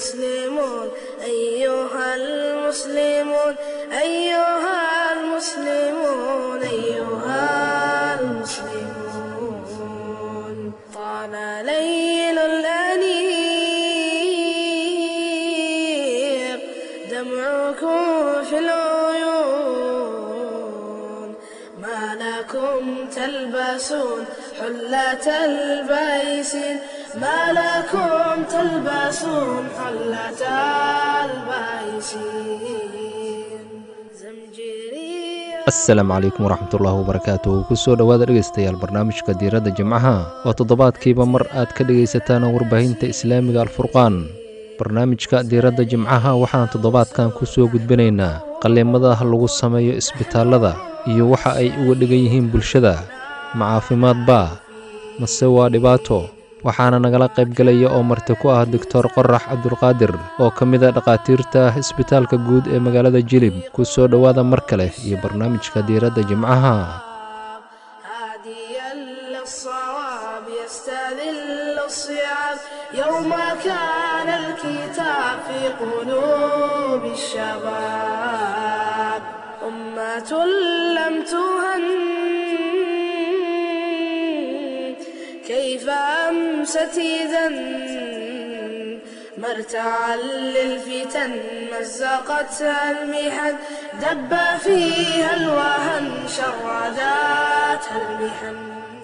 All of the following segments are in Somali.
المسلمون أيها المسلمون أيها المسلمون أيها المسلمون طال ليل الأنيق دمعكم في العيون ما لكم تلبسون حلة البيسين ما لكم تلبسون حلة البيسين زمجري asalaamu calaykum waraxmatullaahi wabarakaatuh kusoo dhowaada dhegaystayaal barnaamijka diiradda jimcaha oo toddobaadkiiba mar aad ka dhegaysataan warbaahinta islaamiga alfurqaan barnaamijka diiradda jimcaha waxaan toddobaadkan ku soo gudbinaynaa qalliimada lagu sameeyo isbitaallada iyo waxa ay uga dhigan yihiin bulshada ma caafimaad baa mase waa dhibaato waxaana nagala qaybgelaya oo marti ku ah doctor qorax cabdulqaadir oo ka mid a dhakhaatiirta isbitaalka guud ee magaalada jilib ku soo dhowaada mar kale iyo barnaamijka diiradda jimcaha هاديا للصواب يستذل الصعاب يوم كان الكتاب في قلوب الشباب أمة لم تهن كيف أمست إذا مرتعا للفتن مزقتها المحن دب فيها الوهن شرداتها المحن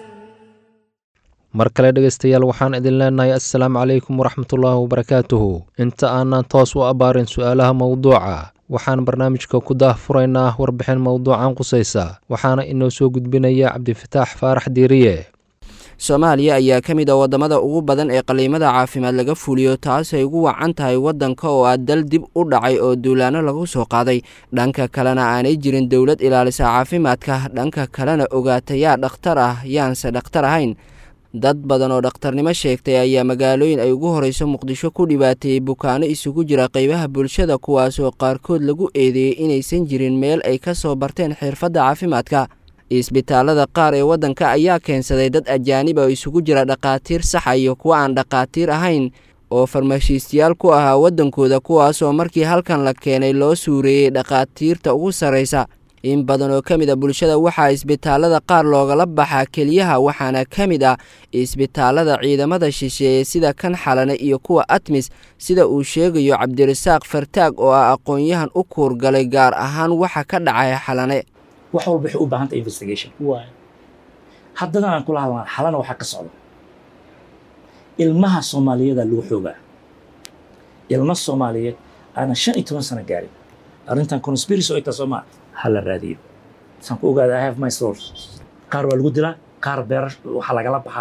mar kale dhegaystayaal waxaan idin leenahay assalaamu calaykum waraxmatullaahi wabarakaatuhu inta aanan toos u abbaarin su'aalaha mowduuca waxaan barnaamijka ku daahfuraynaa warbixin mowduucan qusaysa waxaana inoo soo gudbinaya cabdifataax faarax diiriye soomaaliya ayaa ka mid a waddamada ugu badan ee qaliimada caafimaad laga fuliyo taasay ugu wacan tahay waddanka oo ah dal dib u dhacay oo duulaano lagu soo qaaday dhanka kalena aanay jirin dowlad ilaalisa caafimaadka dhanka kalena ogaata yaa dhakhtar ah yaanse dhakhtar ahayn dad badan oo dhakhtarnimo sheegtay ayaa magaalooyin ay ugu horreyso muqdisho ku dhibaateeyey bukaano isugu jira qaybaha bulshada kuwaasoo qaarkood lagu eedeeyey inaysan jirin meel ay ka soo barteen xirfadda caafimaadka isbitaalada qaar ee waddanka ayaa keensaday dad ajaanib oo isugu jira dhakhaatiir saxa iyo kuwa aan dhakhaatiir ahayn oo farmashiistayaal ku ahaa waddankooda kuwaasoo markii halkan la keenay loo suureeyey dhakhaatiirta ugu sarraysa in badan oo ka mid a bulshada waxaa isbitaalada qaar loogala baxaa keliyaha waxaana ka mid ah isbitaalada ciidamada shisheeye sida kan xalane iyo kuwa atmis sida uu sheegayo cabdirasaaq fartaag oo ah aqoon-yahan u kuurgalay gaar ahaan waxa ka dhacaya xalane wax walba waxay u baahan tahay investigation haddana aan kula hadlaan xalana waxaa ka socda ilmaha soomaaliyeeda lagu xoogaa ilmo soomaaliyeed aanan shan iyo toban sano gaarin arrintan conspiracy oo ita soomaa ha la raadiyo saan ku ogaada i have my source qaar waa lagu dilaa qaar beer waxaa lagala baxaa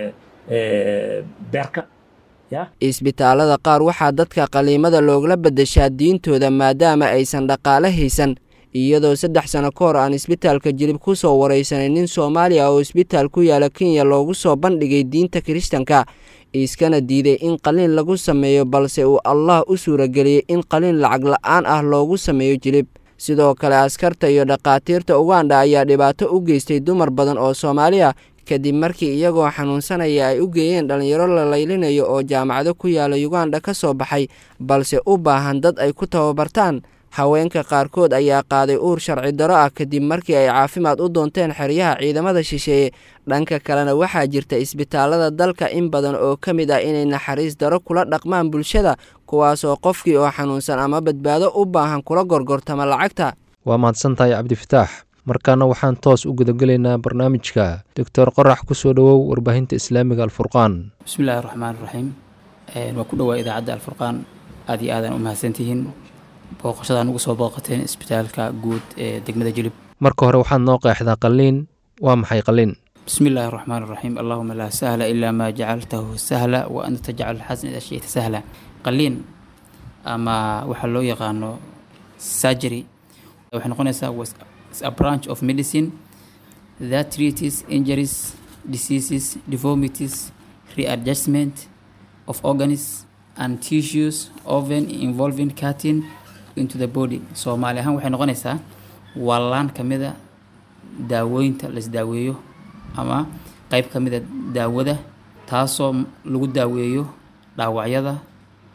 beerka ya isbitaalada qaar waxaa dadka qaliimada loogala beddeshaa diintooda maadaama aysan dhaqaale haysan iyadoo saddex sano ka hor aan isbitaalka jilib ku soo waraysanay nin soomaaliya oo isbitaal ku yaala kenya loogu soo bandhigay diinta kiristanka iskana diiday in qaliin lagu sameeyo balse uu allah u suurageliyey in qaliin lacag la'aan ah loogu sameeyo jilib sidoo kale askarta iyo dhakhaatiirta uganda ayaa dhibaato u geystay dumar badan oo soomaali ah kadib markii iyagoo xanuunsanaya ay u geeyeen dhallinyaro la laylinayo oo jaamacado ku yaala uganda ka soo baxay balse u baahan dad ay ku tababartaan haweenka qaarkood ayaa qaaday uur sharci daro ah kadib markii ay caafimaad u doonteen xeryaha ciidamada shisheeye dhanka kalena waxaa jirta isbitaalada dalka in badan oo ka mid ah inay naxariis daro kula dhaqmaan bulshada kuwaasoo qofkii oo xanuunsan ama badbaado u baahan kula gorgortama lacagta waa mahadsantahay cabdifataax markaana waxaan toos u gudagelaynaa barnaamijka doctor qorax ku soo dhowow warbaahinta islaamiga alfurqaan bismillahi raxmaan raxiim waa ku dhowaa idaacadda alfurqaan aad iyo aadaan u mahadsantihiin booqashadaan ugu soo booqateen isbitaalka guud ee degmada jilib marka hore waxaad noo qeexdaa qalliin waa maxay qalliin bismi illaahi raxmaan raxiim allahuma laa sahla ilaa maa jacaltahu sahla wa anta tajcal alxasna ida shita sahla qalliin ama waxaa loo yaqaano surgery waxay noqonaysaa was a branch of medicine that treats injuries diseases deformities readjustment of organs and tissues often involving cutting into the body soomaali ahaan waxay noqonaysaa waa laan ka mida daawooyinta laisdaaweeyo ama qeyb ka mida daawada taasoo lagu daaweeyo dhaawacyada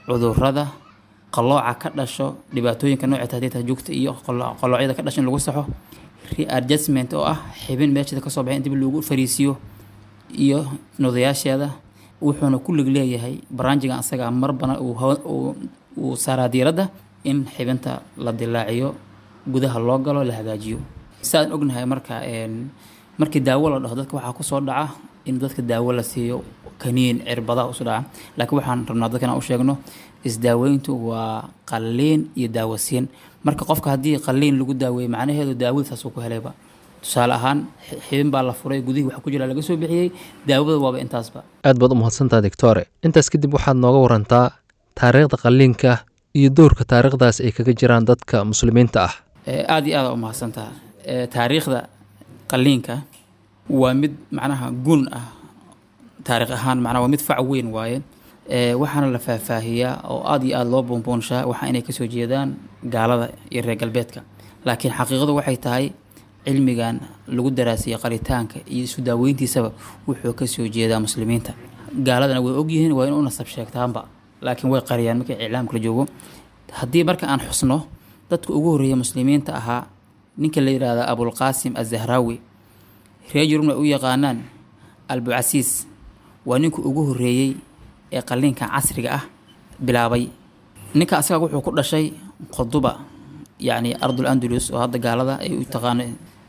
cudurada qalooca ka dhasho dhibaatooyinka nooca tahdiidta joogta iyo qalo- qaloocyada ka dhasho in lagu saxo readjustment oo ah xibin meesheeda kasoo baxay in dib lagu fariisiyo iyo nodayaasheeda wuxuuna ku lig leeyahay baraanjigan asaga marbana uu hawa- uu- uu saaraa diiradda in xibinta la dilaaciyo gudaha loo galo la hagaajiyo sidaan ognahay marka een, markii daawo la dhaho dadka waxaa kusoo dhaca in dadka daawo la siiyo kaniin cirbadaha usoo dhaca laakiin waxaan rabnaa dadka inaan u sheegno isdaaweyntu waa qalliin iyo daawasiin marka qofka haddii qalliin lagu daaweeyo macnaheedu daawadiisaasuu ku helayba tusaale ahaan xi- xibin baa la furay gudihii waxa ku jira laga soo bixiyey daawada waaba intaasba aad baad u mahadsantaha doctore intaas kadib waxaad nooga warantaa taariikhda qalliinka iyo doorka taariikhdaas ay kaga jiraan dadka muslimiinta ah Ee, aad iyo aada u mahadsantaha Ee, taariikhda qalliinka waa mid macnaha gun ah taariikh ahaan macnaha waa mid fac weyn waaye Ee, waxaana la faahfaahiyaa oo aad iyo aada loo buunbuunshaa waxa inay kasoo jeedaan gaalada iyo reer galbeedka laakiin xaqiiqadu waxay tahay cilmigan lagu daraasiyey qaritaanka iyo isu daaweyntiisaba wuxuu kasoo jeedaa muslimiinta gaaladana way ogyihiin waa in u nasab sheegtaanba laakiin way qariyaan markii iclaamka la joogo haddii marka aan xusno dadka ugu horreeya muslimiinta ahaa ninka la yidhaahda abulqaasim azahraawi reer yurubna ay u yaqaanaan albucasiis waa ninka ugu horreeyey ee qalliinka casriga ah bilaabay ninka asaga wuxuu ku dhashay qoduba yacni ardul andalus oo hadda gaalada ay u taqaano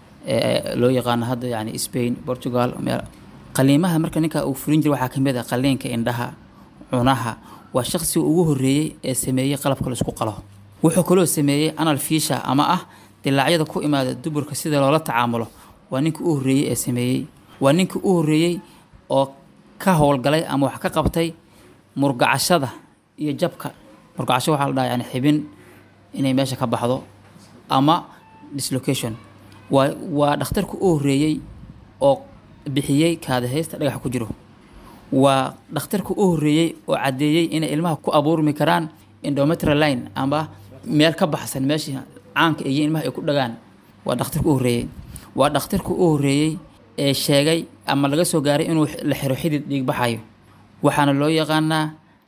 ee loo yaqaano hadda yacni spain portugal meel qaliimaha marka ninka uu furin jiray waxaa ka mid ah qalliinka indhaha cunaha waa shaqsiga ugu horreeyey ee sameeyey qalabka la isku qalo wuxuu kaloo sameeyey anal fiisha ama ah dilaacyada ku imaada duburka sida loola tacaamulo waa ninka u horreeyey ee sameeyey waa ninka u horreeyey oo ka howlgalay ama wax ka qabtay murgacashada iyo jabka murgacasho waxaa la dhahaa yani xibin inay meesha ka baxdo ama dislocation waa waa dhakhtarka u horreeyey oo bixiyey kaadahaysta dhagax ku jiro waa dhakhtarka u horreeyey oo caddeeyey inay ilmaha ku abuurmi karaan endometrial line ama meel ka baxsan meeshii caanka iyo ilmaha ay ku dhagaan waa dhakhtarka u horreeyey waa dhakhtarka u horreeyey ee sheegay ama laga soo gaaray inuu la xiro xidid dhiig baxayo waxaana loo yaqaanaa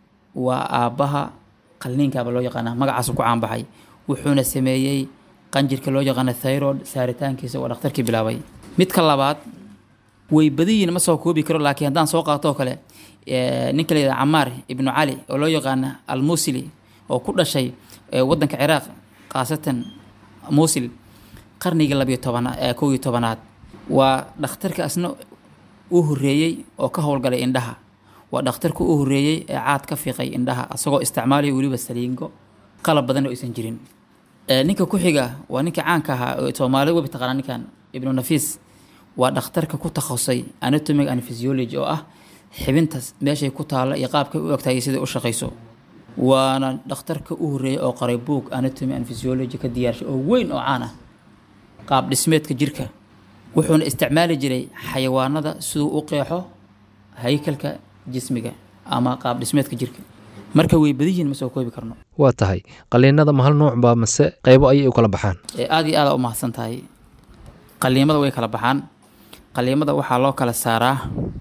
waa aabbaha qalliinkaaba loo yaqaanaa magacaasu ku caanbaxay wuxuuna sameeyey qanjirka loo yaqaano thyroid saaritaankiisa waa dhakhtarkii bilaabay midka labaad way badiyiin ma soo koobi karo laakiin haddaan soo qaato oo kale ee, ninka la yidhaha camaar ibnu cali oo loo yaqaana almusili oo ku dhashay ee, waddanka ciraaq khaasatan musil qarnigii labiyo tobana ee kow iyo tobanaad waa dhakhtarka asna u horreeyey oo ka howlgalay indhaha waa dhakhtarka u horreeyey ee caad ka fiiqay indhaha asagoo isticmaalaya weliba saliingo qalab badan oo aysan jirin Ee, ninka ku xiga waa ninka caanka ahaa oo soomaalida webi taqaana ninkan ibnu nafiis waa dhakhtarka ku takhasusay anatomic and physiology oo ah xibintas meeshay ku taalla iyo qaabkay u egtahay iyo siday u shaqayso waana dhakhtarka u horreeyay oo qoray book anatomy and physiology ka diyaarshay oo weyn oo caan ah qaab dhismeedka jirka wuxuuna isticmaali jiray xayawaanada siduu u qeexo haykalka jismiga ama qaab dhismeedka jirka marka way badiyiin ma soo koobi karno waa tahay qalliinada ma hal nooc baa mase qaybo ayay u kala baxaan ee aada iyo aada u mahadsan tahay qaliimada way kala baxaan qaliimada waxaa loo kala saaraa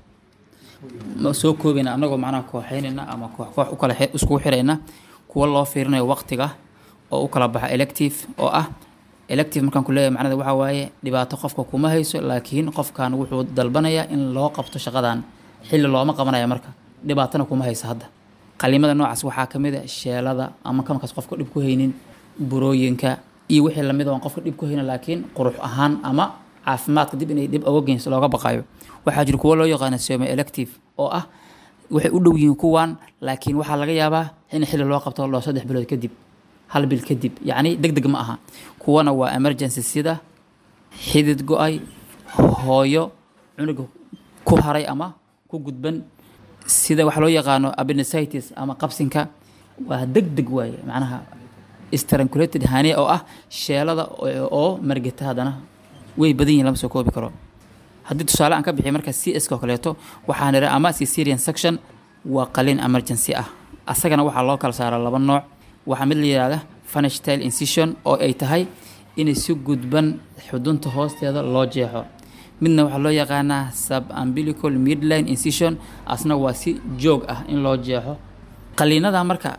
ma soo koobayna anagoo macnaha kooxeynayna ama koox koox u kala xi- iskugu xirayna kuwa loo fiirinayo waqtiga oo u kala baxa elective oo ah elective markaan ku leeyahay macnada waxaa waaye dhibaato qofka kuma hayso laakiin qofkan wuxuu dalbanayaa in loo qabto shaqadan xilli looma qabanaya marka dhibaatana kuma hayso hadda qaliimada noocaas waxaa ka mid a sheelada ama kamarkaas qofka dhib ku haynin burooyinka iyo wixii lamid oo aan qofka dhib ku haynin laakiin qurux ahaan ama caafimaadka dib inay dhib oga geyso looga baqayo waxaa jira kuwo loo yaqaano soma elective oo ah waxay u dhow yihiin kuwan laakiin waxaa laga yaabaa in xilli loo qabto loo saddex bilood kadib hal bil kadib yacni deg deg ma aha kuwana waa emergency sida xidid go-ay hooyo cunuga ku haray ama ku gudban sida waxa loo yaqaano appendicitis ama qabsinka waa deg deg waaye macnaha strangulated hane oo ah sheelada oo oo margata haddana way badan yihin lama soo koobi karo haddii tusaale aan ka bixiyo marka c s oo kaleeto waxaan idha ama caesarean section waa qalin emergency ah asagana waxaa loo kala saaraa laba nooc waxaa mid la yidhahda fanistyle incision oo ay tahay inay si gudban xudunta hoosteeda loo jeexo midna waxaa loo yaqaanaa subumbilical midline incision asna waa si joog ah in loo jeexo qaliinada marka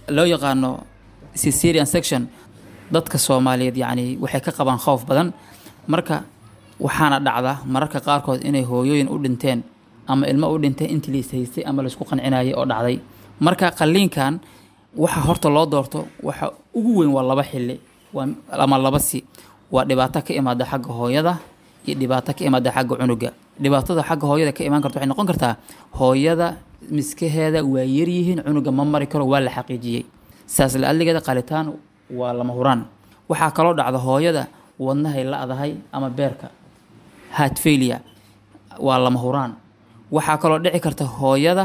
loo yaqaano caesarean section dadka soomaaliyeed yacni waxay ka qabaan khowf badan marka waxaana dhacda mararka qaarkood inay hooyooyin u dhinteen ama ilmo u dhinteen intii la ishaystay ama laisku qancinayay oo dhacday marka qalliinkan waxa horta loo doorto waxa ugu weyn waa laba xili waa ama laba si waa dhibaato ka imaada xagga hooyada iyo dhibaato ka imaada xagga cunuga dhibaatada xagga hooyada ka imaan karta waxay noqon kartaa hooyada miskaheeda waa yaryihiin cunuga ma mari karo waa la xaqiijiyey saas la-adligeeda qalitaan waa lama huraan waxaa kaloo dhacda hooyada wadnahay la-dahay ama beerka heart failure waa lama huraan waxaa kaloo dhici karta hooyada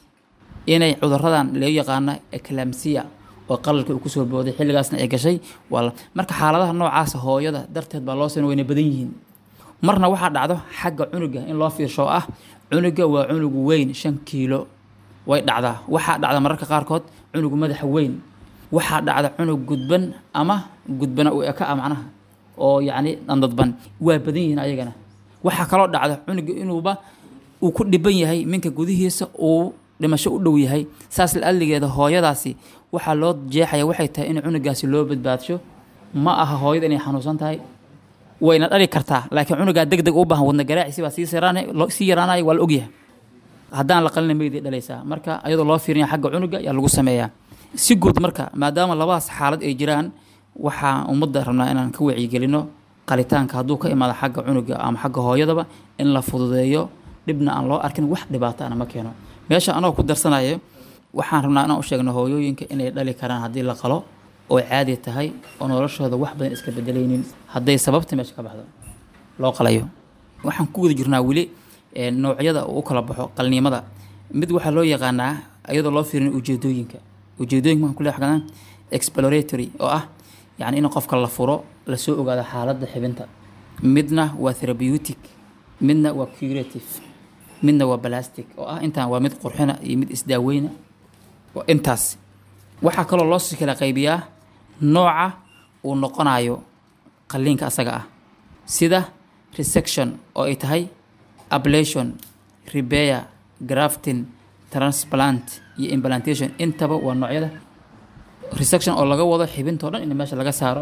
inay cuduradan loo yaqaano eclamsia oo qalalka uu kusoo booday xilligaasna ay gashay waa la- marka xaaladaha noocaasa hooyada darteed baa loo sina wayna badan yihiin marna waxaa dhacdo xagga cunuga in loo fiirsho oo ah cunuga waa cunugu weyn shan kiilo way dhacdaa waxaa dhacda mararka qaarkood cunugu madaxa weyn waxaa dhacda cunug gudban ama gudbana u eka ah macnaha oo yacni dandadban waa badan yihiin ayagana waxaa kaloo dhacda cunuga inuuba uu ku dhiban yahay minka gudihiisa uu dhimasho u dhow yahay saas la-adligeeda hooyadaasi waxaa loo jeexaya waxay tahay in cunugaasi loo badbaadsho ma aha hooyada inay xanuunsan tahay wayna dhali kartaa laakiin cunugaa deg deg u baahan wadna garaaciisi baa sii siraana- loo- sii yaraanaya waa la ogyahay haddaan la qalina meydii dhalaysaa marka ayadoo loo fiirinya xagga cunuga ayaa lagu sameeyaa si guud marka maadaama labadaas xaalad ay jiraan waxaa ummadda rabnaa inaan ka wacyigelino qalitaanka hadduu ka imaado xagga cunuga ama xagga hooyadaba in la fududeeyo dhibna aan loo arkin wax dhibaato ana ma keeno meesha anoo ku darsanayo waxaan rabnaa inaan u sheegno hooyooyinka inay dhali karaan haddii la qalo oo caadi tahay oo noloshooda wax badan iska bedelaynin hadday sababta meesha ka baxdo loo qalayo waxaan ku guda jirnaa weli ee, noocyada uu u kala baxo qalniimada mid waxaa loo yaqaanaa iyadoo loo fiirin ujeedooyinka ujeedooyinka waxaan kule xaqanaa exploratory oo ah yacni in qofka la furo lasoo ogaado xaaladda xibinta midna waa therapeutic midna waa curative midna waa plastic oo ah intaan waa mid qurxina iyo mid isdaaweyna waa intaas waxaa kaloo loo sii kala qaybiyaa nooca uu noqonayo qalliinka asaga ah sida resection oo ay tahay ablation repair grafting transplant iyo implantation intaba waa noocyada resection oo laga wado xibintoo dhan in meesha laga saaro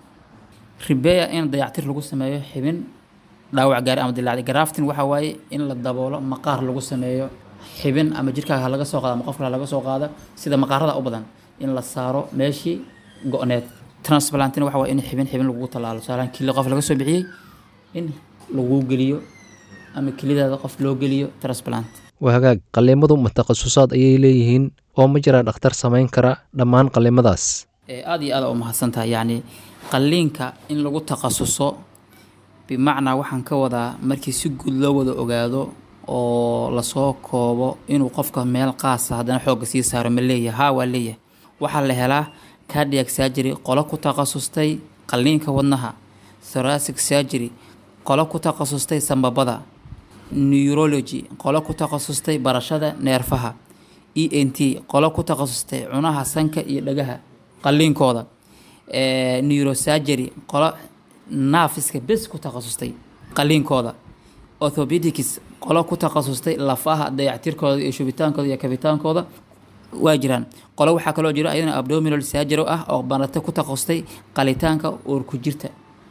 repair in dayactir lagu sameeyo xibin dhaawac gaari ama dilaacday grafting waxa waaye in la daboolo maqaar lagu sameeyo xibin ama jirkaaga ha laga soo qaado ama qofka ha laga soo qaado sida maqaarada u badan in la saaro meeshii go-need transplantina waxa waaye in xibin xibin lagu tallaalo tusaalahan kili qof laga soo bixiyey in lagu geliyo ama kelidaada qof loo geliyo transplant waa hagaag qalliimadu ma takhasusaad ayay leeyihiin oo ma jiraa dhakhtar samayn kara dhammaan qalliimadaas ee aada iyo aada u mahadsantahay yacni qalliinka in lagu takhasuso bimacnaa waxaan ka wadaa markii si guud loo wada ogaado oo lasoo koobo inuu qofka meel qaasa haddana xoogga sii saaro ma leeyahay haa waa leeyahay waxaa la helaa cardiac surgery qolo ku takhasustay qalliinka wadnaha thoracic surgery qolo ku takhasustay sambabada neurology qolo ku takhasustay barashada neerfaha e n t qolo ku takhasustay cunaha sanka iyo dhagaha qalliinkooda Eh, neurosurgery qolo naafiska bes ku takhasustay qalliinkooda orthopedics qolo ku takhasustay lafaha dayactirkooda iyo shubitaankooda iyo kabitaankooda waa jiraan qolo waxaa kaloo jiro ayadana abdominal surgery ah oo barate ku takhasustay qalitaanka uurku jirta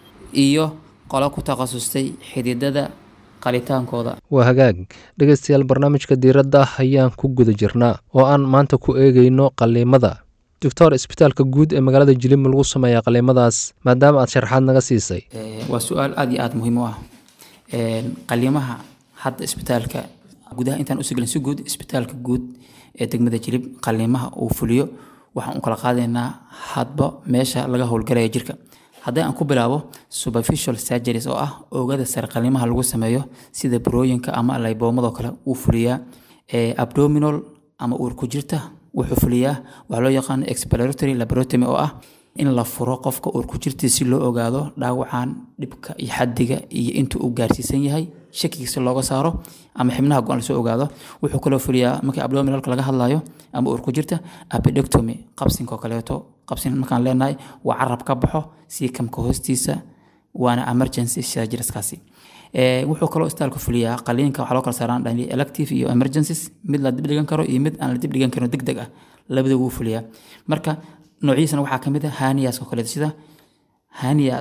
iyo qolo ku takhasustay xididada qalitaankooda waa hagaag dhegaystayaal barnaamijka diiradda ayaan ku guda jirnaa oo aan maanta ku eegayno qalliimada doctor isbitaalka guud ee magaalada jilib lagu sameeyaa qalliimadaas maadaama aad sharaxaad naga siisay Eh, waa su-aal aada iyo aada muhiim u ah Eh, qaliimaha hadda isbitaalka gudaha intaan usigelin si guud isbitaalka guud ee degmada jilib qaliimaha uu fuliyo waxaan u kala qaadaynaa hadba meesha laga howlgalaya jirka haddii aan ku bilaabo superficial surgeries oo ah oogada sare qaliimaha lagu sameeyo sida burooyinka ama layboomadoo kale uu fuliyaa Eh, abdominal ama uurku jirta wuxuu fuliyaa waxaa loo yaqaano exploratory laboratomy oo ah in la furo qofka uurku jirta si loo ogaado dhaawacan dhibka iyo xadiga iyo intuu u gaarsiisan yahay shakigiisa looga saaro ama xibnaha go-an lasoo ogaado wuxuu kaloo fuliyaa markii abdominalka laga hadlayo ama uurku jirta appendectomy qabsinka oo kaleeto qabsin markaan leenahay waa carab ka baxo siikamka hoostiisa waana emergency surgeryskaasi wuxuu kaloo istaalku fuliyaa qaliinka waxaa loo kala saaraan dhani elective iyo emergencies mid la dib dhigan karo iyo mid aan la dib dhigan karin deg deg ah labada wuu fuliyaa marka noocyadiisana waxaa kamid ah haniyaska kale sida haniya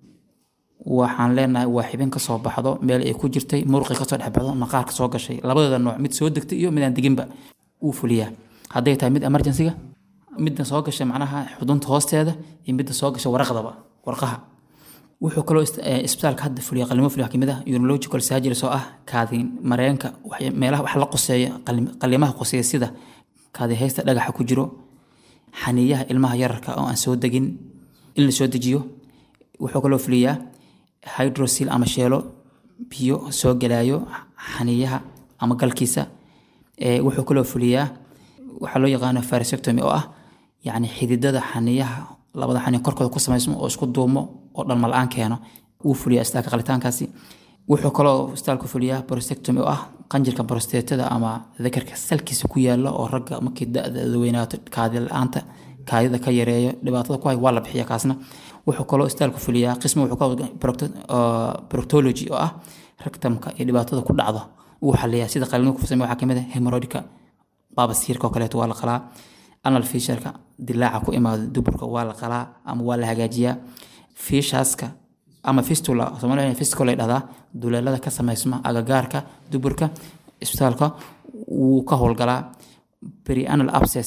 waxaan leenahay waa xibin kasoo baxdo meel ay ku jirtay muruqi kasoo dhexbaxdo maqaarka soo gashay labadooda nooc mid soo degtay iyo midaan deginba wuu fuliyaa hadday tahay mid emergencyga midda soo gashay macnaha xudunta hoosteeda iyo midda soo gashay waraqdaba warqaha wuxuu kaloo isbitaalka hadda fuliya qalimo fuliya kamid ah urological surgeries oo ah kaadin mareenka meelaha wax la qoseeya qalimaha qoseeya sida kaadi haysta dhagaxa ku jiro xaniyaha ilmaha yararka oo aan soo degin in la soo dejiyo wuxuu kaloo fuliyaa hydrosil ama sheelo biyo soo gelaayo xaniyaha ama galkiisa wuxuu kaloo fuliyaa waxaa loo yaqaano farisectomy oo ah yacni xididada xaniyaha labada xaniya korkooda ku samaysmo oo isku duumo oo dhalma la-aan keeno wuu fuliyaa istaalka qalitaankaasi wuxuu kaloo istaalku fuliyaa prostectomy oo ah qanjirka prostetada ama dakarka salkiisa ku yaala oo ragga markii da-da weynaato kaadi la-aanta kaadida ka yareeyo dhibaatada ku hay waa la bixiya kaasna wuxuu kaloo istaalku fuliyaa qismi wuxuu ka proctology oo ah rectumka iyo dhibaatada ku dhacdo wuu xaliyaa sida qalino ku samey waxaa kamid ah hemorrhoidka baabasiirka oo kaleeto waa la qalaa anal fisharka dilaaca ku imaado duburka waa la qalaa ama waa la hagaajiyaa fiishaaska ama fistula soomaaliya fistula dhahdaa duleelada ka samaysma agagaarka duburka isbitaalka wuu ka howlgalaa perianal abscess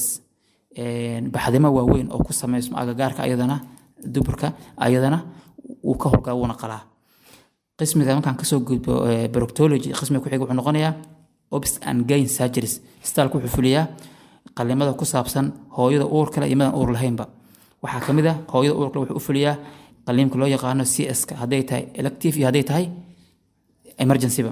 baxdimo waaweyn oo ku samaysma agagaarka ayadana duburka ayadana wuu ka howlgalaa wuuna qalaa qismiga markaan kasoo gudbo proctology qismiga ku xiga wuxuu noqonayaa obs and gain surgeries isbitaalku wuxuu fuliyaa qalimada ku saabsan hooyada uur kale iyo midaan uur lahaynba waxaa kamid ah hooyada uur kale wuxuu u fuliyaa qaliimka loo yaqaano c s ka hadday tahay elective iyo hadday tahay emergencyba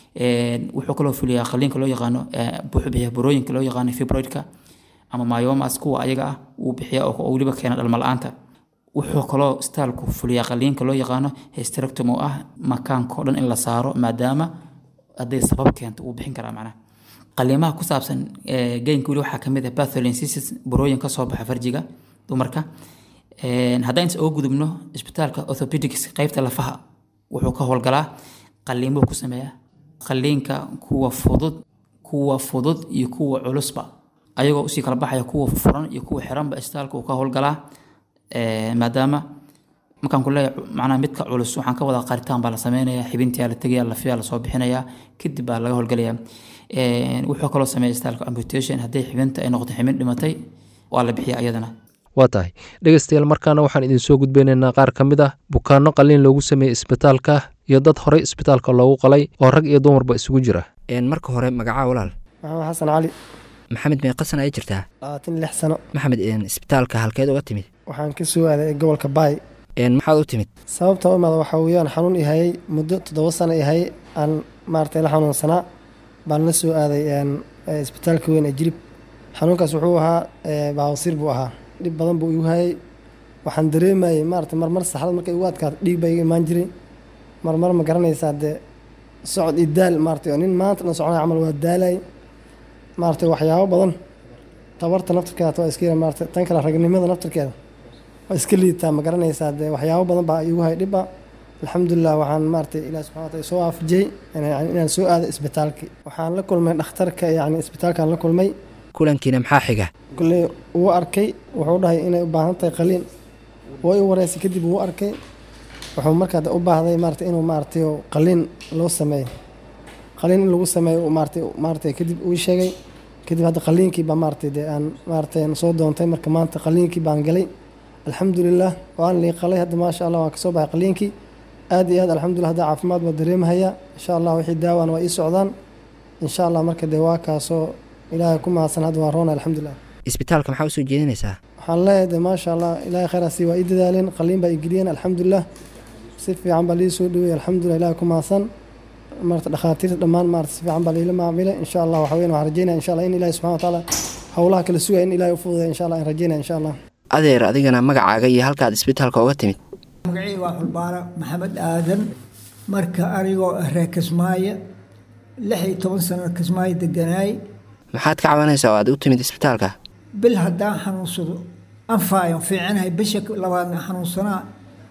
wuxuu kaloo fuliyaa qaliinka loo yaqaano wuxuu bixiya burooyinka loo yaqaano fibroidka ama myomas kuwa ayaga ah wuu bixiya oo weliba keena dhalma la-aanta wuxuu kaloo staalku fuliyaa qaliinka loo yaqaano hysterectomy oo ah makaanka o dhan in la saaro maadaama hadday sabab keento wuu bixin karaa macnaha qaliimaha ku saabsan geynka weli waxaa kamid ah batholensisis burooyin ka soo baxa farjiga dumarka haddaan is oga gudubno isbitaalka orthopedics qeybta lafaha wuxuu ka howlgalaa qaliimuu ku sameeyaa qaliinka kuwa fudud kuwa fudud iyo kuwa culusba ayagoo usii kala baxaya kuwa furan iyo kuwa xiranba isbitaalka uu ka howlgalaa maadaama markaan ku leeyahay macnaha midka culus waxaan ka wadaa qaritaan baa la sameynaya xibintiyaa la tegaya lafiyaa lasoo bixinaya kadib baa laga howlgalaya wuxuu kaloo sameeya isbitaalka amputation hadday xibinta ay noqoto xibin dhimatay waa la bixiya iyadana waa tahay dhegeystayaal markaana waxaan idinsoo gudbaynaynaa qaar ka mid ah bukaanno qaliin loogu sameeyey isbitaalka iyo dad horey isbitaalka loogu qalay oo rag iyo dumarba isugu jira marka hore magacaa walaal maxamed xasan cali maxamed meeqasan ay jirtaa labaatan lix sano maxamed isbitaalka halkeed uga timid waxaan ka soo aaday gobolka baay maxaad u timid sababta u imaada waxaa weeyaan xanuun ihayay muddo toddoba sano ihayay aan maaragtay la xanuunsanaa baan la soo aaday isbitaalka weyn ee jirib xanuunkaas wuxuu ahaa baawasiir buu ahaa dhib badan buu igu hayay waxaan dareemayay maarata marmar saxdad markay igu adkaato dhiig baa iga imaan jiray marmar ma garanaysaa dee socod iyo daal maarata oo nin maanta dhan soconaya camal waa daalay maarata waxyaabo badan tabarta naftarkeeda waa iska yara maarata tan kale ragnimada naftarkeeda waa iska liitaa ma garanaysaa dee waxyaabo badan baa igu hay dhibba alxamdulilah waxaan maarata ilaah subxana wataala soo waafajiyey inaan soo aado isbitaalkii waxaan la kulmay dhakhtarka yacni isbitaalkaan la kulmay kulankiina maxaa xiga kulley wuu arkay wuxuu dhahay inay u baahan tahay qaliin way u wareysay kadib wuu arkay wuxuu markaa u baahday maarata inuu maaratay qaliin loo sameeyo qaliin in lagu sameeyo maaratay maaratay kadib uu sheegay kadib hadda qaliinkii baa maaratay dee aan maaratay soo doontay marka maanta qaliinkii baan galay alxamdulilah waan lii qalay hadda maasha allah waan kasoo baxay qaliinkii aad iyo aad alxamdulilah hadda caafimaad baa dareemahayaa insha allah wixii daawaan waa ii socdaan insha allah marka dee waa kaasoo ilaahay ku mahadsan hadda waan roona alxamdulilah isbitaalka maxaa usoo jeedinaysaa waxaan leeyahay de maasha allah ilaahay khayraasi waa ii dadaaleen qaliin baa ii geliyeen alxamdulilah si fiican baa lii soo dhowey alxamdulilah ilaahay ku mahadsan marata dhakhaatiirta dhammaan maarata si fiican baa liila maamilay insha allah waxa weyn waxaan rajeynaya insha allah in ilaahay subxana watacaala howlaha kala sugaya in ilaahay u fududeya insha allah aan rajeynaya insha allah adeer adigana magacaaga iyo halkaad isbitaalka uga timid magacii waa xulbaara maxamed aadan marka anigoo reer kismaayo lix iyo toban sano kismaayo deganaay maxaad ka cabanaysaa oo aad u timid isbitaalka bil haddaan xanuunsado anfaayo fiicanahay bisha labaadna xanuunsanaa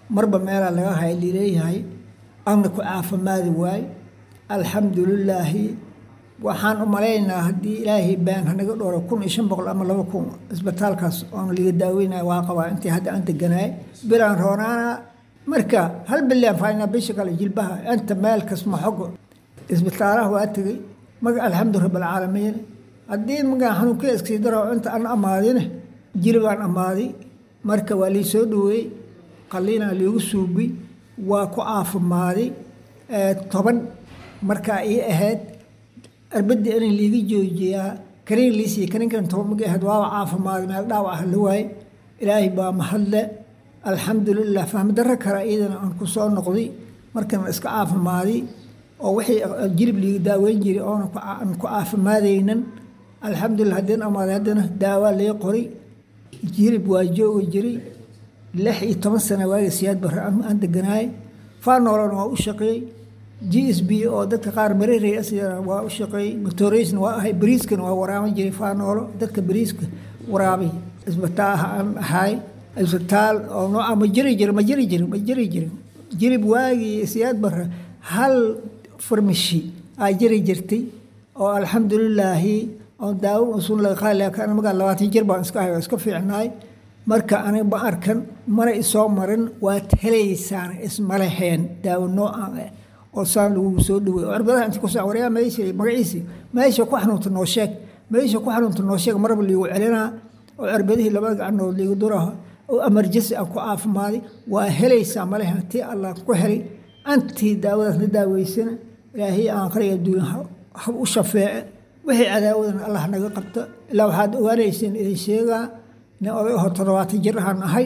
marba meelaa laga haya lileeyahay anna ku caafimaadi waaye alxamdulilaahi waxaan u malaynaa haddii ilaahay baan hanaga dhowro kun iyo shan boqol ama laba kun isbitaalkaas oon liga daaweynaya waa qabaa intii hadda aan deganaay bilaan roonaana marka hal bilaan faynaa bisha kale jilbaha inta meel kasma xogo isbitaalaha waa tegey maga alxamdu rabbilcaalamiin haddii magaa xanuunkii iskii daro inta aan amaadine jilibaan amaaday marka waa lii soo dhaweeyey qaliinaa liigu suubi waa ku caafimaaday toban markaa ii ahayd arbadii in liiga joojiyaa kaniin liisiiya kaniinkan toban magi ahayd waaba caafimaaday meel dhaawac ah la waaye ilaahay baa mahadle alxamdulilah fahmadaro kale iyadana aan ku soo noqday markaan iska caafimaaday oo wixii jilib liiga daaweyn jiray oona aan ku caafimaadaynan alxamdulilah haddeen amaaday haddana daawaa lee qoray jilib waa joogi jiray lix iyo toban sana waaga siyaad barre aan deganaay faanoolana waa u shaqeeyey g s b oo dadka qaar mareerey asigana waa u shaqeeyey matoreysna waa ahay bariiskana waa waraaban jiray faanoolo dadka bariiska waraabay isbitaaha aan ahay isbitaal oo nooca ma jiri jirin ma jiri jirin ma jiri jirin jilib waagii siyaad barre hal farmashi aa jiri jirtay oo alxamdulilaahi oo daawo usun laga qaali laakiin aniga labaatan jir baan iska ahay oo iska fiicnaay marka aniga ma arkan mana isoo marin waad helaysaan ismaleheen daawo noocan ah oo saan lagugu soo dhawey oo cirbadaha inta kusaa waryaa meesha magaciisi meesha ku xanuunta noo sheeg meesha ku xanuunta noo sheeg marba liigu celinaa oo cirbadihii labada gacanood liigu duraha oo amarjasi aan ku caafimaaday waa helaysaa malehen tii allah ku helay antii daawadaas na daaweysana ilaahay aan qariga adduunya ha u shafeece wixii cadaawadan allah naga qabta ilaa waxaad ogaanayseen idin sheegaa nin oday aho toddobaatan jir ahaan ahay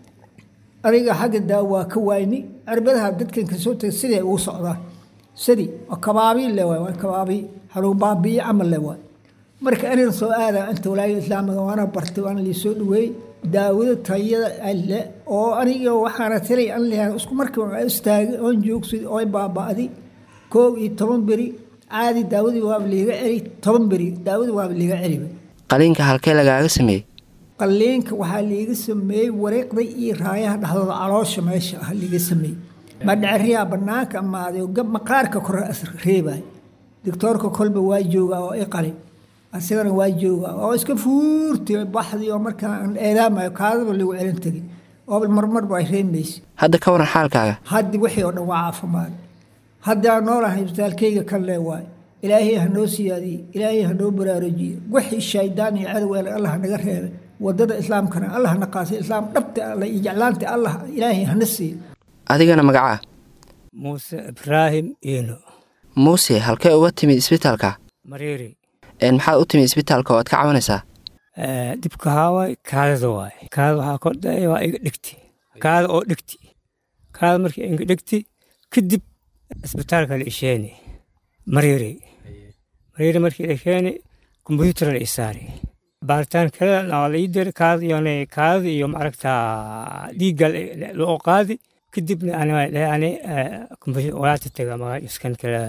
aniga xagga daawo waa ka waayni cirbadaha dadkan kasoo tagay sidee ugu socdaa sidii waa kabaabii le waay waa kabaabii haluu baabiye camal le waay marka aniga soo aadaa inta walaayada islaamiga waana bartay waana lii soo dhaweeyey daawada tayada alle oo aniga waxaana tiray an leeyahay isku markii aan istaagay oon joogsaday oo baaba'day koob iyo toban beri caadi daawadii waaba liiga celi toban beri daawadii waaba liiga celiba qaliinka halkee lagaaga sameeyey qaliinka waxaa liiga sameeyey wareeqda iyo raayaha dhexdooda caloosha meesha ah liiga sameeyey madhaceriyaa banaanka amaaday oo maqaarka kore reebay doctoorka kolba waa joogaa oo i qali asigana waa joogaa oo iska fuurti baxdii oo markaa aan eedaamayo kaadaba lagu celin tegay oo marmarba ay reemaysa hadda ka waran xaalkaaga haddi wixii oo dhan waa caafimaad haddaan noolahay isbitaalkayga kan lee waay ilaahay ha noo siyaadiye ilaahay ha noo baraarujiye wixii shaydaan iyo cadow ele allah naga reebay wadada islaamkana allah na qaasay islaam dhabta alla iyo jeclaanta allah ilaahay hana siiyo adigana magacaa muuse ibraahim iino muuse halkee uga timid isbitaalka mareeri maxaad u timid isbitaalka oo aad ka cabanaysaa dibka haaway kaadada waay kaada waxaa kordhaya waa iga dhigti kaada oo dhigti kaada markii iga dhigti kadib isbitaalka la isheeni mareeri mareeri markii la keeni kombyuutar la isaari baaritaan kale waa la ii diri kaada iyo kaada iyo maaragtaa dhiigga loo qaadi kadibna ani walaata taga magaa iskan kale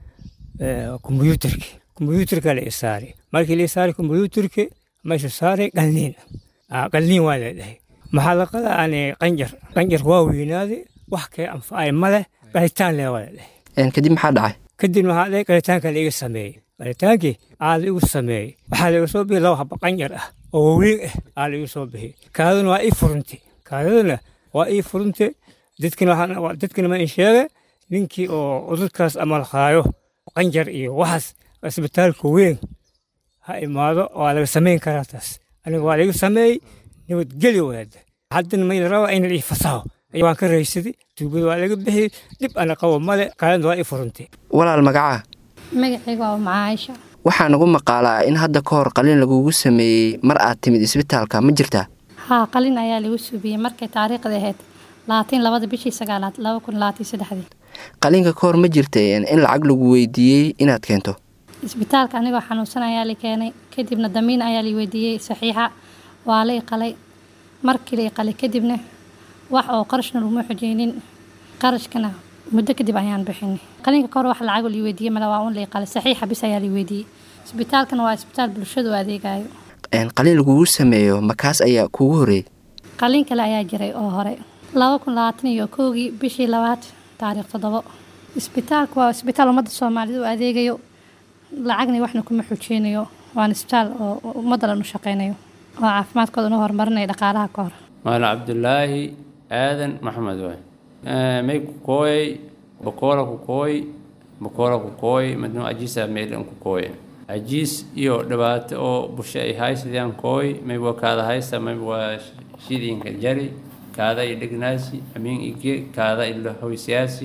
kombyuutarki kombyuutarka la isaari markii la isaari kombyuutarki meesha saaray qalniin qalniin waa la dhahay maxaa la qadaa ani qanjar qanjar waa weynaaday wax kale anfacay male qalitaan le waa la dhahay kadib maxaa dhacay kadib waxaa dhahay qalitaanka laiga sameeyey qalitaankii aa laigu sameeyey waxaa laiga soo bixi laba haba qanjar ah oo waweyn ah aa laigu soo bixi kaadaduna waa ii furunti kaadaduna waa ii furunti dadkina dadkina ma in sheege ninkii oo cudurkaas amal haayo qanjar iyo waxaas isbitaalka weyn ha imaado waa laga samayn karaa taas aniga waa laiga sameeyey nabadgeli wadaada haddana mayla raba in ii fasaho waan ka raysaday tuubada waa laga bixiyey dhib ana qabo male kaalada waa ii furantay walaal magacaa magacayga waa macaaisha waxaa nagu maqaalaa in hadda ka hor qaliin lagugu sameeyey mar aad timid isbitaalka ma jirtaa haa qalin ayaa lagu subiyey markay taariikhda ahayd laatiin labada bishii sagaalaad laba kun laatiin saddexdii qaliinka ka hor ma jirtay in lacag lagu weydiiyey inaad keento isbitaalka anigoo xanuunsan ayaa la keenay kadibna damiin ayaa la weydiiyey saxiixa waa la iqalay markii la iqalay kadibna wax oo qarashna laguma xojeynin qarashkana muddo kadib ayaan bixinay qaliinka ka hor wax lacag la weydiiyey mala waa un la iqalay saxiixa bis ayaa la weydiiyey isbitaalkana waa isbitaal bulshadu adeegayo qaliin lagugu sameeyo makaas ayaa kuugu horeeyey qaliin kale ayaa jiray oo hore laba kun labaatan iyo kowgii bishii labaad taariikh toddobo isbitaalku waa isbitaal ummadda soomaalida u adeegayo lacagna waxna kuma xujeynayo waana isbitaal oo ummadda dhan u shaqeynayo oo caafimaadkooda nu horumarinaya dhaqaalaha ka hor maala cabdulaahi aadan maxamed waay may ku kooyay bokoola ku kooy bokoola ku kooy madnu ajiisa meelan ku kooy ajiis iyo dhibaato oo bushe ay haysadaan kooy may waa kaada haysta may waa shidiinka jari kaada i dhignaasi amiin ige kaada ilo hoysiyaasi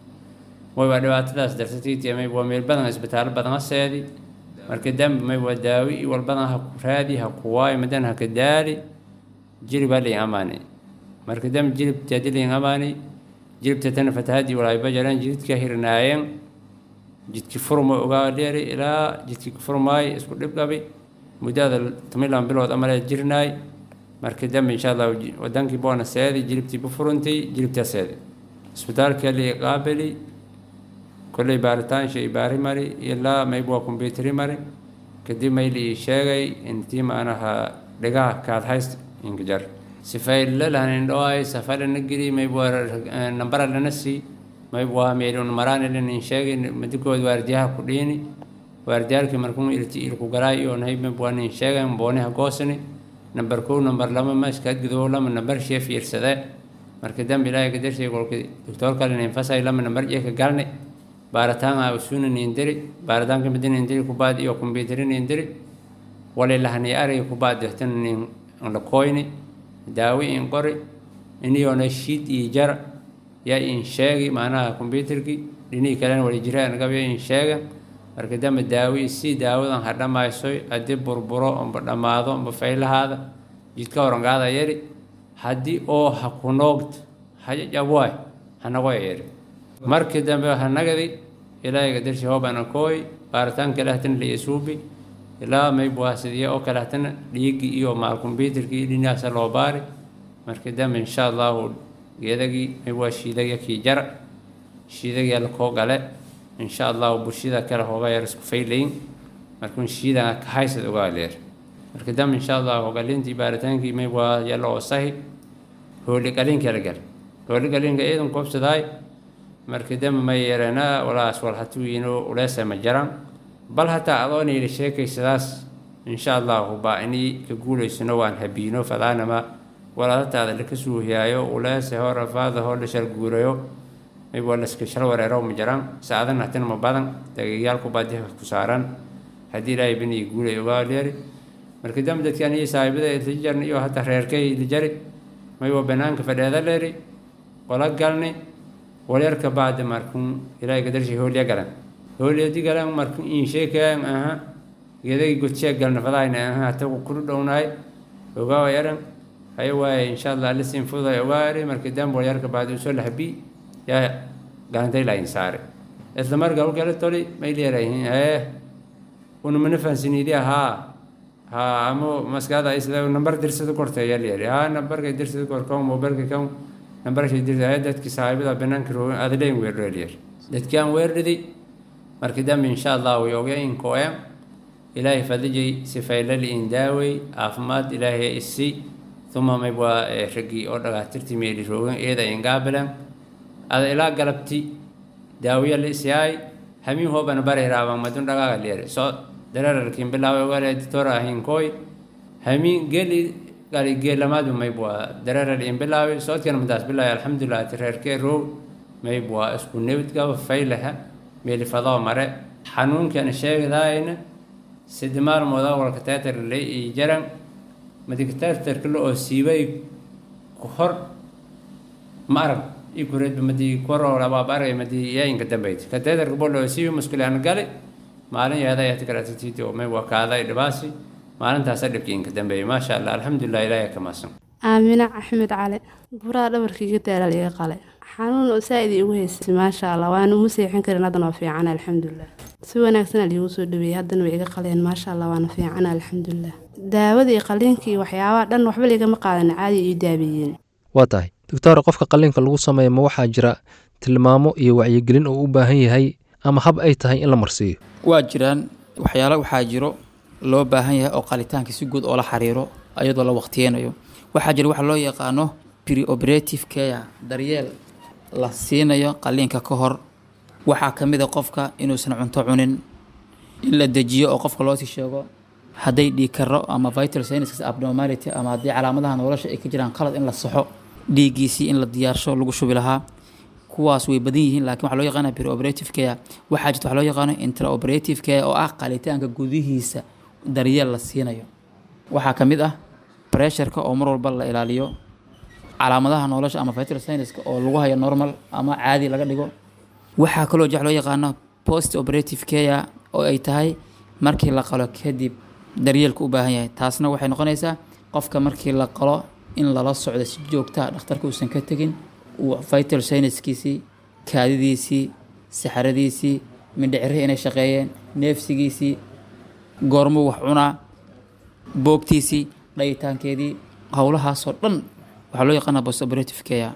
way waa dhibaatadaas darsatiiti may waa meel badan isbitaalo badan ha seedi marka dambe may waa daawi i walbadan ha ku raadi ha ku waayo madan ha ka daali jirib ha liin amaani marka dambe jiribti hadii liin amaani jiribta tana fatahadii walaayba jaraan jiridka hirnaayeen jidki furma ogaa dheeri ilaa jidki furmaay isku dhibdhabi muddada tomilan bilood amalee jirnaay marka dambe insha allah wadankii boona seedi jiribtii bu furuntay jiribtaa seedi isbitaalka li qaabili kolley baaritaan shay baari mari ilaa mayb waa kumbiyuutari mari kadib mayli ii sheegay intii maanaha dhigaha kaad hayst inkajar sifay lalahan indhoay safalana geli mayb waa nambara lana sii mayb waa meelun maraanilin in sheegay madikood waardiyaha ku dhiini waardiyaalkii markuu ilti ilku galaay iyo nahay mayb waa nin sheegay booniha goosani nambar kow nambar lama maskaad gudow lama nambar shee fiirsadee marka dambe ilaahay kadarshey kolka doctor kale infasay lama nambar jeeka galne baaritaan a usuna nindiri baaritaanka midi nindiri kubaad iyo kumbiyuutari nindiri wali lahani ariga kubaad dehtan nin la koyni daawi in qori iniyona shiid iyo jar yaa in sheegi macnaha kumbiyuutarki dhinihii kalena wali jira anagabya in sheega marka dambe daawi si daawadan ha dhammaysoy haddii burburo amba dhammaado amba faylahaada jidka horangaada yari haddii oo ha ku noogd hajajabwaay hanagoya yari markii dambe hanagadi ilaahiga darshi hoobana kooy baaritaan kale hatana liisuubi ilaa mayb waa sidiya oo kale hatana dhiigii iyo maal kumbiyuutarkii dhinaasa loo baari markii dambe insha allahu geedagii mayb waa shiidagya kii jara shiidagya lakoo gale insha allahu bulshada kale hooga yar isku faylayn markun shiida ka haysad ogaa leer marka dambe insha allahu hogalintii baaritaankii mayb waa yalla oo sahi hooli qalinka la gal hooli qalinka iidan koobsadaay marka dambe ma yeeranaa walaas wal hatuwiino uleesa ma jaran bal hataa adoona yidhi sheekaysadaas insha allahu baa inii ka guulaysano waan habiino fadaanama walaadataada laka suuhiyaayo uleese hor afaada hor la shal guurayo mayb waa laska shal wareero ma jaran saadan hatina ma badan dagayaalku baa dihka ku saaran haddii ilaahay bini guulay ogaa leeri marka dambe dadkan iyo saahibada ilajarn iyo hataa reerkay ilijari may waa banaanka fadheeda leeri qola galni walyarka bacda markun ilaahay gadarshi hoolya galan hoolyadi galan markun in sheekayan aha gedagi godshe galna fadayna aha hata kuru dhownaay ogaawa yaran haya waaye insha allah alisin fuday ogaari marka dambe walyarka bacda usoo lahabi yaa galantay lain saare isla marka hawgala toli may leerayihin ee una mana fahansinidi haa haa amo maskaada isla nambar dirsada korta yaa leeri haa nambarka dirsada kor kan mobilka kan nambarka dirsada dadki saahibada banaanka roogin adleen weerdheer dadkaan weerdhidi marka dambe insha allah way ogya in kooyan ilaahay fadijay sifaylali in daawey caafimaad ilaahay isi uma mayb waa raggii oo dhagaatirti meeli roogin eeda ingaabilan ada ilaa galabti daawiya la isyaay hamiin hoobana bare raaban madun dhagaaga leere soo darararkin bilaawe ogale editora ahin kooy hamiin geli gali geelamaadba mayb waa dararar in bilaawe soodkana madaas bilaawe alxamdulilah ati reerkee roog mayb waa isku nabadgaba faylaha meeli fadoo mare xanuunkana sheegadaayna sidi maalmooda walka teetar le iyo jaran madikateetarka la oo siibay ku hor ma arag ikureedba madii koroo labaab argay madii yaayinka dambeyd kateetarka bol oo siibi muskule aan gali maalin yaada ayati karatititi oo may wakaaday dhibaasi maalintaasa dhibkii inka dambeeyey maasha allah alxamdulilah ilaahay ka maasan aamina axmed cali buraha dhabarkiiga daala liga qale xanuun oo saa-id igu haysay maasha allah waana uma seexin karin haddana waa fiican alxamdulilah si wanaagsan liigu soo dhaweeyey haddana way iga qaleen maasha allah waana fiican alxamdulilah daawada iyo qaliinka iyo waxyaabaha dhan waxba ligama qaadan caadi iyo daabeeyeen waa tahay doctor qofka qaliinka lagu sameeya ma waxaa jira tilmaamo iyo wacyigelin oo u baahan yahay ama hab ay tahay in la marsiiyo waa jiraan waxyaalo waxaa jiro loo baahan yahay oo qalitaanka si guud oo la xiriiro ayadoo la waqtiyeynayo waxaa jira waxa loo yaqaano preoperative care daryeel la siinayo qaliinka ka hor waxaa ka mid a qofka inuusan cunto cunin in la dejiyo oo qofka loosii sheego hadday dhiig karo ama vital signs abnormality ama haddii calaamadaha nolosha ay ka jiraan qalad in la saxo dhiiggiisii in la diyaarsho lagu shubi lahaa kuwaas way badan yihiin laakiin waxaa loo yaqaana preoperative care waxaa jirta waxaa loo yaqaano intraoperative care oo ah qalitaanka gudihiisa daryeel la siinayo waxaa ka mid ah pressureka oo mar walba la ilaaliyo calaamadaha nolosha ama vital signs oo lagu hayo normal ama caadi laga dhigo waxaa kaloo jex loo yaqaano post operative care oo ay tahay markii la qalo kadib daryeelka u baahan yahay taasna waxay noqonaysaa qofka markii la qalo in lala socdo si joogtaa dhakhtarka uusan ka tegin uu vital sinuskiisii kaadidiisii saxaradiisii mindhicirihii inay shaqeeyeen neefsigiisii goormuu wax cunaa boogtiisii dhayitaankeedii howlahaasoo dhan waxaa loo yaqaana post operative care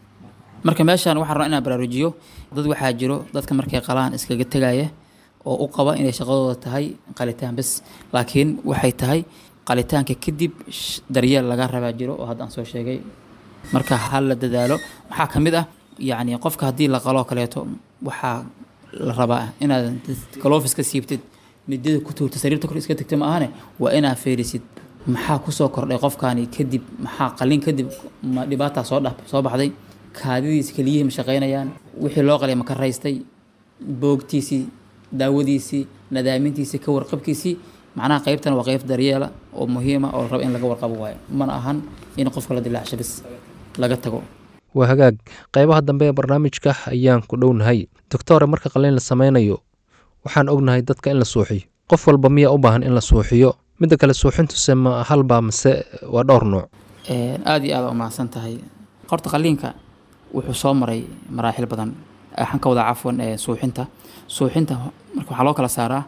marka meeshaan waxaan rabaa inaan baraarujiyo dad waxaa jiro dadka markay qalaan iskaga tegaya oo u qaba inay shaqadooda tahay qalitaan bes laakiin waxay tahay qalitaanka kadib daryeel laga rabaa jiro oo hadda aan soo sheegay marka ha la dadaalo waxaa ka mid ah yacni qofka haddii la qaloo kaleeto waxaa la rabaa inaad galoofis ka siibtid midada ku tuurta sariirta kor iska tagta ma ahane waa inaad feerisid maxaa kusoo kordhay qofkaani kadib maxaa qalin kadib ma dhibaataa soo dha soo baxday kaadidiisi keliyihii ma shaqaynayaan wixii loo qalay ma ka raystay boogtiisii daawadiisii nadaamintiisii ka warqabkiisii macnaha qeybtan waa qeyb daryeela oo muhiima oo la raba in laga warqabo waayo mana ahan in qofka la dilaacsho bis laga tago waa hagaag qaybaha dambe ee barnaamijka ayaan ku dhownahay doctore marka qaliin la sameynayo waxaan ognahay dadka in la suuxiyo qof walba miyaa u baahan in la suuxiyo midda kale suuxintuse ma halba mase waa dhowr nuuc aada iyo aada umahadsan tahay horta qaliinka wuxuu soo maray maraaxil badan waxaan ka wadaa cafwan suuxinta suuxinta marka waxaa loo kala saaraa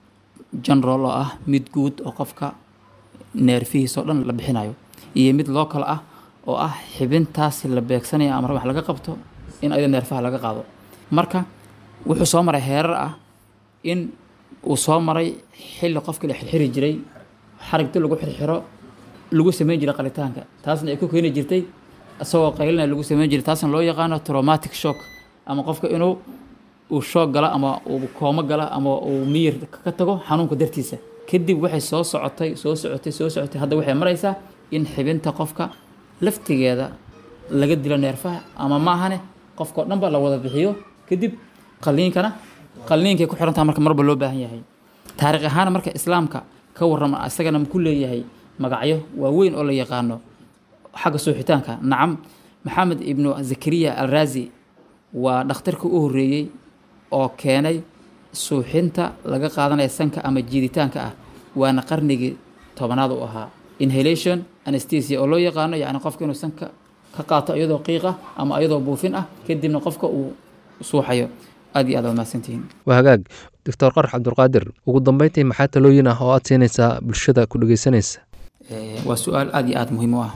general oo ah mid guud oo qofka neerfihiisa oo dhan la bixinayo iyo mid loo kala ah oo ah xibintaasi la beegsanayo ama wax laga qabto in ayada neerfaha laga qaado marka wuxuu soo maray heerar ah in uu soo maray xilli qofkii la xirxiri jiray xarigti lagu xirxiro lagu sameyn jiray qalitaanka taasna ay ku keeni jirtay isagoo qaylina lagu sameyn jiray taasna loo yaqaano traumatic shock ama qofka inuu uu shoog gala ama uu koomo gala ama uu miyir ka tago xanuunka dartiisa kadib waxay soo socotay soo socotay soo socotay hadda waxay maraysaa in xibinta qofka laftigeeda laga dilo neerfaha ama maahane qofka o dhanba la wada bixiyo kadib qaliinkana qaliinkay ku xirantaha marka marba loo baahan yahay taariikh ahaan marka islaamka ka warrama isagana ku leeyahay magacyo waaweyn oo la yaqaano xagga suuxitaanka nacam maxamed ibnu zakariya alraazi waa dhakhtarkii u horreeyey oo keenay suuxinta laga qaadanaya sanka ama jiiditaanka ah waana qarnigii tobanaad u ahaa inhalation anesthesia oo loo yaqaano yacni qofka inuu sanka ka qaato iyadoo qiiq ah ama iyadoo buufin ah kadibna qofka uu suuxayo aad iyo aad waad mahadsantihiin waa hagaag doctor qarax cabdulqaadir ugu dambeyntii maxaa talooyin ah oo aad siinaysaa bulshada ku dhegeysanaysa waa su-aal aada iyo aada muhiim u ah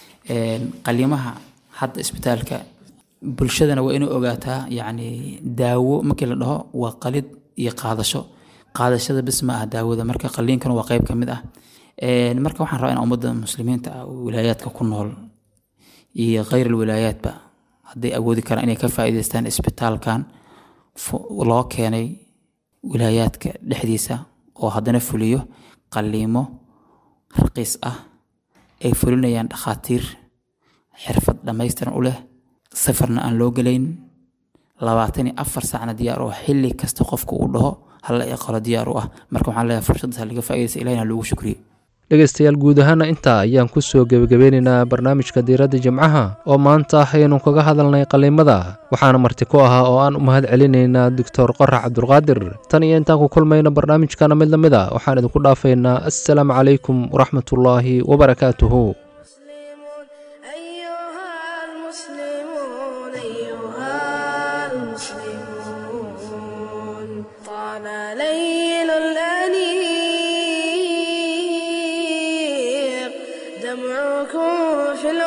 qalimaha hadda isbitaalka bulshadana waa inay ogaataa yacni daawo markii la dhaho waa qalid iyo qaadasho qaadashada bis ma ah daawada marka qaliinkana waa qeyb ka mid ah marka waxaan rabaa in ummadda muslimiinta ah wilaayaadka ku nool iyo kheyr alwilaayaadba hadday awoodi karaan inay ka faa'iidaystaan isbitaalkan loo keenay wilaayaadka dhexdiisa oo haddana fuliyo qaliimo raqiis ah ay fulinayaan dhakhaatiir xirfad dhammaystiran u leh safarna aan loo gelayn labaatan iyo afar saacna diyaar oo xilli kasta qofka uu dhaho halla iqalo diyaar u ah marka waxaan leeyahay fursaddaas laga faa'iidaysa ilahina loogu shukriye dhegaystayaal guud ahaana intaa ayaan ku soo gebagabeynaynaa barnaamijka diiradda jimcaha oo maanta aynu kaga hadalnay qaliimada waxaana marti ku ahaa oo aan u mahad celinaynaa doctor qorax cabdulqaadir tan iyo intaan ku kulmayno barnaamijkana mid la mid a waxaan idinku dhaafaynaa assalaamu calaykum waraxmatullaahi wabarakaatuhu دمعكم في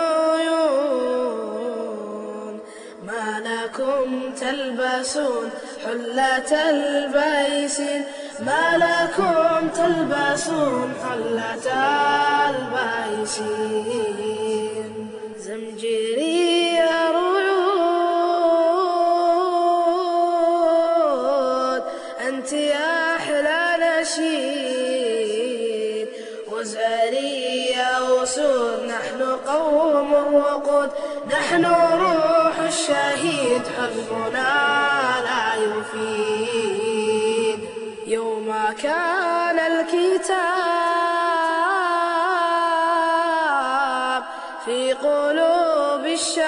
العيون ما لكم تلبسون حلة البيسين ما لكم تلبسون حلة البيسين زمجير نحن قوم وقود نحن روح الشهيد حزبنا لا يفيد يوم كان الكتاب في قلوب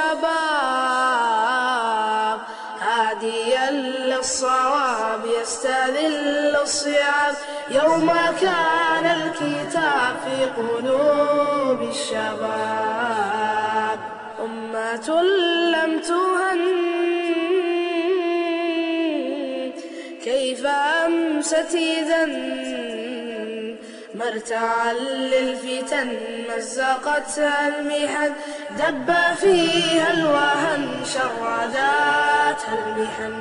الشباب هاديا للصواب يستذل الصعاب يوم كان الكتاب في قلوب الشباب أمة لم تهن كيف أمست إذا مرتعا للفتن مزقتها المحن دب فيها الوهن شرداتها المحن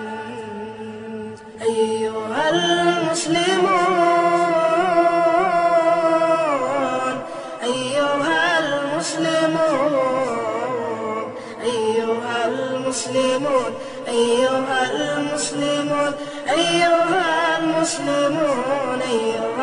أيها المسلمون أيها المسلمون أيها المسلمون أيها المسلمون أيها المسلمون أيها